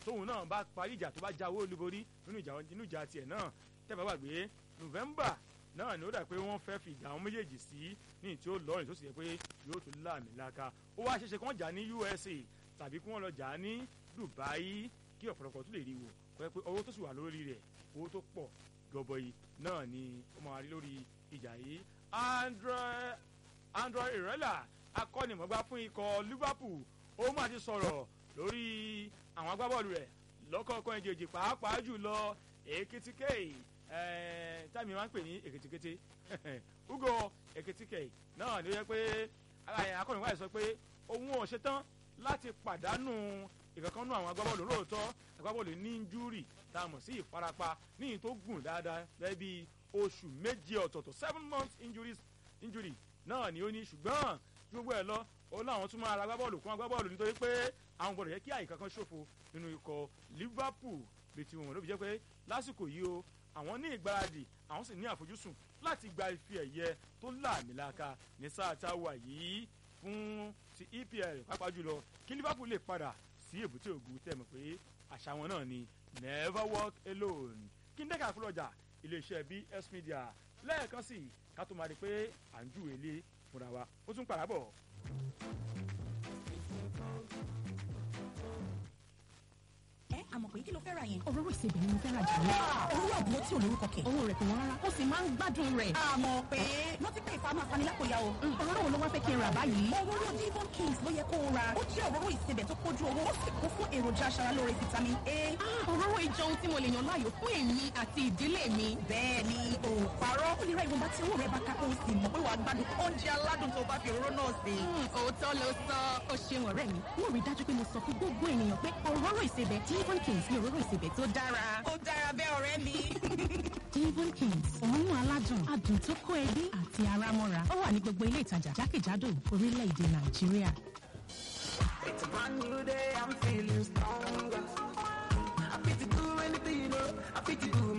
tóun náà bá parí ìjà tó bá jáwé olúborí nínú ìjà nínú ìjà tiẹ̀ náà tẹ́fà gbàgbé november náà ni ó dà pé wọ́n fẹ́ fi ìjà àwọn méjèèjì sí ní tí ó lọ́rìn tó sì yẹ pé yóò tún láàmì láka ó wá ṣeéṣe kí wọ́n jà ní usa tàbí kí wọ́n lọ jà ní dubai kí ọ̀pọ̀lọpọ̀ tún lè rí wò pé pé owó tó sì wà lórí rẹ̀ owó tó pọ̀ gọbọi náà ni ó máa rí lórí ìjà yìí andre andre irela akọ́nimọ̀gbá fún ikọ̀ liverpool ó máa ti sọ̀rọ̀ lórí àwọn agbábọ́ọ̀lù rẹ̀ lọ́kọ̀ọ̀kan ìjèjì pàápàá jùlọ èkìtìkè táìmì máa ń pè ní èkìtìkété ugo èkìtìkè náà ni ó yẹ pé akọ́nimọ̀gbá yìí sọ pé òun ò ṣetán láti pàdánù ìkankanú àwọn agbábọ́ọ̀lù lóòótọ́ agbábọ́ọ̀lù ní injúrì tá a mọ̀ sí ìfarapa níyìn tó gùn dáadáa bẹ́ẹ̀ bí oṣù méje ọ̀tọ̀ọ̀tọ̀ seven months injuries injury náà ni ó ní ṣùgbọ́n gbogbo ẹ̀ lọ ó láwọn tún máa ra agbábọ́ọ̀lù kún agbábọ́ọ̀lù nítorí pé àwọn gbọ́dọ̀ yẹ kí àyíká kan ṣòfò nínú ikọ̀ liverpool bí ti wọn ló fi jẹ́ pé lásìkò yìí o àwọn ní ìgbáradì àwọn sì ní àfojúsùn láti gba ife ẹ̀yẹ tó láàmìlaka ní sáà tá a wà yìí fún ti epl pàápàá jùlọ kí liverpool lè padà sí èbúté ògùn tẹ̀ mọ̀ pé àṣà wọn náà ni never walk alone kí n dẹ́ka àkúrọ̀jà iléeṣẹ́ bs media lẹ́ẹ̀kan sí ká tó máa rí i pé à ń júwèé lé fúnra wa ó tún padà bọ̀. ẹ àmọ̀ pé kí ló fẹ́ ra yẹn. òróró ìsebẹ̀ ni mo fẹ́ ra jù lọ. owó àbúrò tí ò lórúkọ kẹ̀. owó rẹ̀ kò wọ́n rárá ó sì máa ń gbádùn rẹ̀. àmọ̀ pé rántí pé ìfà máa fani lápòyà o. òróró wo ló wá fẹ́ kí n rà báyìí. òróró divon kings ló yẹ kó o ra. ó jẹ́ òróró ìsebẹ̀ tó kójú owó ó sì kún fún èròjà aṣaralóore vitamin a. òróró ìjọ ohun tí mo lè yàn láàyò fún èmi àti ìdílé mi. bẹ́ẹ̀ ni o parọ́ ó lè ra ìwọ̀nba tí owó rẹ̀ bá ká kó o sì mọ̀ pé wàá gbádùn oúnjẹ aládùn tó bá fi òróró náà sè. òótọ́ ló sọ ó ṣeun ọ̀rẹ́ mi. mo rí dájú pé mo sọ fún gbogbo ènìyàn pé òróró ìsebẹ̀ divon kings ni òróró ìsebẹ̀ tó dára. ó dára bẹ́ẹ̀ ọ̀rẹ́ mi. divon kings òórùn aládùn adùn tó kó ẹbí àti ara mọ́ra ó wà ní gbogbo ilé ìtajà jákèjádò orílẹ̀-èdè nàìjíríà. It's a brand new day, I'm feeling stronger. I fit to do anything, you know. I fit to do